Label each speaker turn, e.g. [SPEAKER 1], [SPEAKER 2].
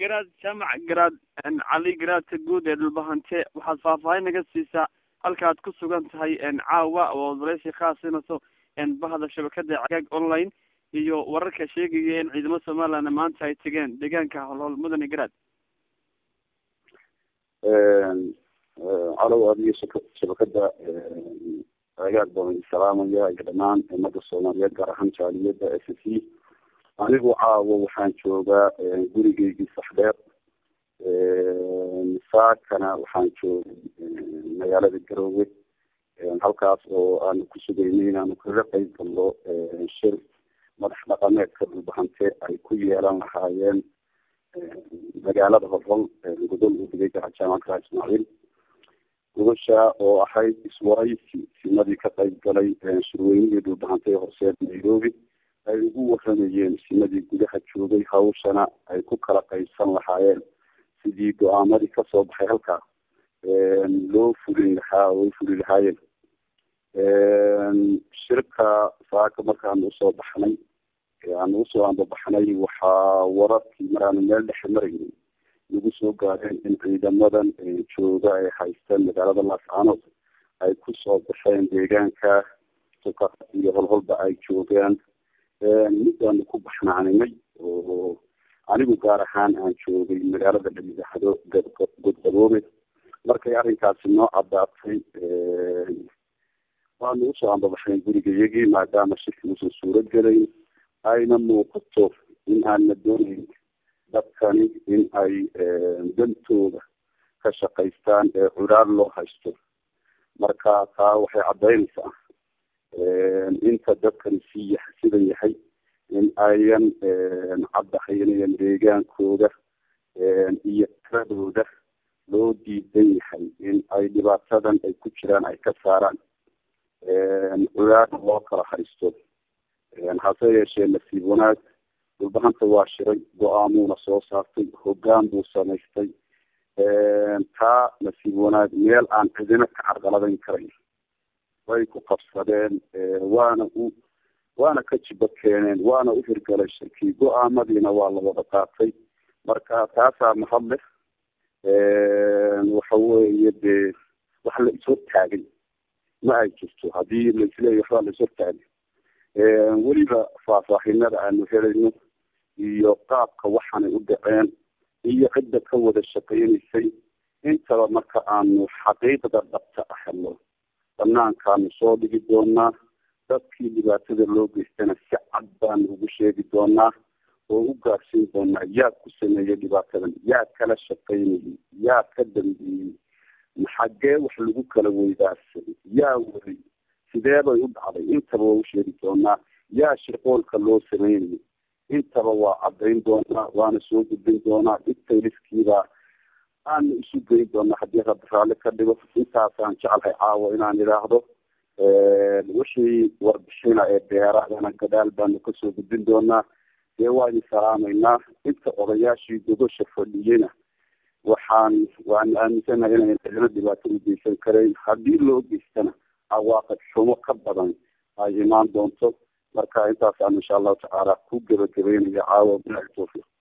[SPEAKER 1] garaad jaamac garaad cali garaadka guud ee dhulbahante waxaad faahfaahin naga siisaa halkaad ku sugan tahay caawa oo wareysi khaasinayso bahda shabakada cagaag online iyo wararka sheegaya in ciidamada somaliland maanta ay tegeen deegaanka holhol mudane garaad
[SPEAKER 2] calow adiyo shabakada agaag baan salaamaya iyo dhamaan umada soomaaliyeed gaar ahaan jaaliyada s c anigu caawo waxaan joogaa gurigeygii saxdheer saakana waxaan joogay magaalada garoowe halkaas oo aanu ku sugaynay inaanu kaga qeyb galno shir madax dhaqameedka dhulbahante ay ku yeelan lahaayeen magaalada horhol gudol u digay garaa jaamacadka ismaaciil gubasha oo ahayd iswaraysi simadii ka qayb galay shirweynihii dhulbahante ee horseed nairobi ay ugu waramayeen simadii gudaha joogay hawshana ay ku kala qaybsan lahaayeen sidii go-aamadii kasoo baxay halkaa loo fulin lahaa oo ay fuli lahaayeen shirka saaka markaanu usoo baxnay aanu usoo ambabaxnay waxaa wararkii maraanu meel dhexe maraynay nagu soo gaareen in ciidamadan jooga ay haystaan magaalada laascaanood ay kusoo baxeen deegaanka suka iyo holholba ay joogaan midaanu ku baxnaaninay oo anigu gaar ahaan aan joogay magaalada dhalidaxdo godgaboobe markay arrinkaasi noo caddaatay waanu usoo ambabaxnay gurigayagii maadaama shirki uusan suuro gelayn ayna muuqato in aanna doonayn dadkani in ay dantooda ka shaqaystaan ee curaar loo haysto marka taa waxay caddaynaysaa inta dadkani sii sidan yahay in ayan caddahaynayan deegaankooda iyo tiradooda loo diidan yahay in ay dhibaatadan ay ku jiraan ay ka saaraan curaarna loo kala haysto hase yeeshee nasiib wanaag dhulbahanta waa shiray go-aamuuna soo saartay hoggaan buu samaystay taa nasiib wanaag meel aan cidina ka carqaladayn karayn way ku qabsadeen waana u waana ka jiba keeneen waana u hirgalay shirkii go-aamadiina waa la wada qaatay marka taasaa mahad leh waxa weeye dee wax la ishortaagay ma ay jirto haddii laisleeya waxbaa la ishortaagay weliba faahfaahinada aanu helayno iyo qaabka waxaanay u dhaceen iyo cidda ka wada shaqaynaysay intaba marka aanu xaqiiqda dhabta ah helno banaankaanu soo dhigi doonaa dadkii dhibaatada loo geystana si cad baanu ugu sheegi doonaa oo u gaarsiin doonaa yaa ku sameeyey dhibaatadan yaa kala shaqaynayay yaa ka dambeeyey maxagee wax lagu kala weydaarsaday yaa waday sidee bay u dhacday intaba waa u sheegi doonaa yaa shirqoolka loo sameynayay intaba waa caddayn doonaa waana soo gudbin doonaa dhibtayliskiibaa aanu isu geyn doonaa haddii rabbi raalli ka dhigo intaasaan jeclahay caawa inaan idhaahdo wixii warbixina ee beeraadana gadaal baanu kasoo gudbin doonaa dee waa idin salaamaynaa inta odayaashii gogosha fadhiyena waxaan waan aaminsanahay inayn cidina dhibaato u geysan karayn haddii loo geystana cawaaqib xumo ka badan ay imaan doonto marka intaasaan insha allahu tacaala ku gebagabeynaya caawa bilahi tawfiiq